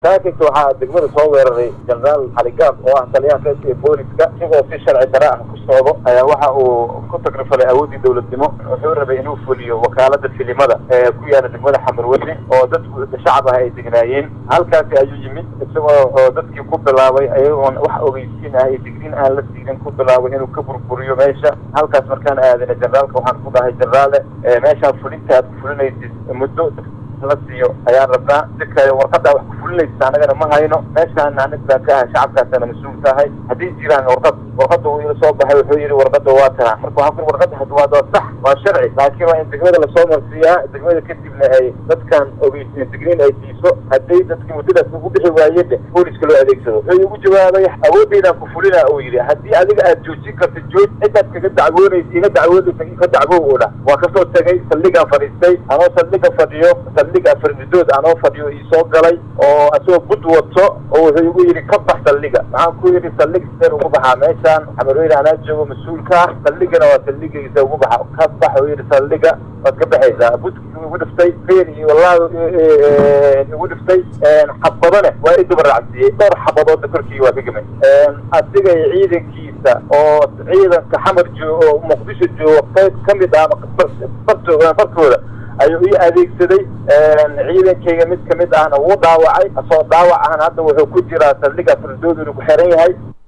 saakibka waxaa degmada soo weeraray jenaraal xaligaab oo ah taliyaha reerka ee booliska isagoo si sharci dara ah ku socdo ayaa waxa uu ku tagrifalay awooddii dowladnimo wuxuu rabay inuu fuliyo wakaalada filimada ee ku yaala degmada xamarweyne oo dadku shacab ah ay degnaayeen halkaasi ayuu yimid isagoo oo dadkii ku bilaabay ayagoon wax ogeysiin ah iyo digriin aan la siinin ku bilaabay inuu ka burburiyo meesha halkaas markaan aadana jenaraalka waxaan ku dhahay jenaraale meeshaan fulinta aad ku fulinaysid muddo la siiyo ayaan rabnaa si kale warqaddaa wax ku fulinaysa annagana ma hayno meeshaan anig baan ka ahay shacabkaasana mas-uul tahay haddii jiraan warqad warqadda uu ila soo baxay wuxuu yidhi warqadda waa tana marka waxaan ku warqadda had waa waa sax waa sharci laakiin waa in degmada lasoo marsiiyaa degmada kadibna ay dadkan ogeysiin digriin ay siiso hadday dadkii muddadaas ugu bixi waayeen booliska loo adeegsado wuxuu igu jawaabay awoodeydaan ku fulina uu yidhi haddii adiga aad joojin karta jooj cidaad kaga dacwoonaysa iga dacwoonaysa ka dacwow oo dhah waa kasoo tegay saldhigaan fadhiistay anoo saldhiga fadhiyo saldhiga fardidood anoo fadhiyo iisoo galay oo asagoo bud wato oo wuxuu igu yidhi ka bax saldhiga maxaan ku yidhi saldhig sideen ugu baxaa meeshaan xamarweyne anaa joogo mas-uulka ah saldhigana waa saldhigiisa ugu baxa ka bax uu yidhi saldhiga waad ka baxaysaa budki igu dhiftay feer iyo wallahi igu dhiftay xabadane waa i daba raacsiiyey dhowr xabadoodna korkii waa ka gemay asiga iyo ciidankiisa oo ciidanka xamar joogo oo muqdisho joogo qayb ka mid ah fartooda ayuu ii adeegsaday ciidankayga mid kamid ahna wuu dhaawacay asoo dhaawac ahna hadda wuxuu ku jiraa saldhiga fardood inuu ku xiran yahay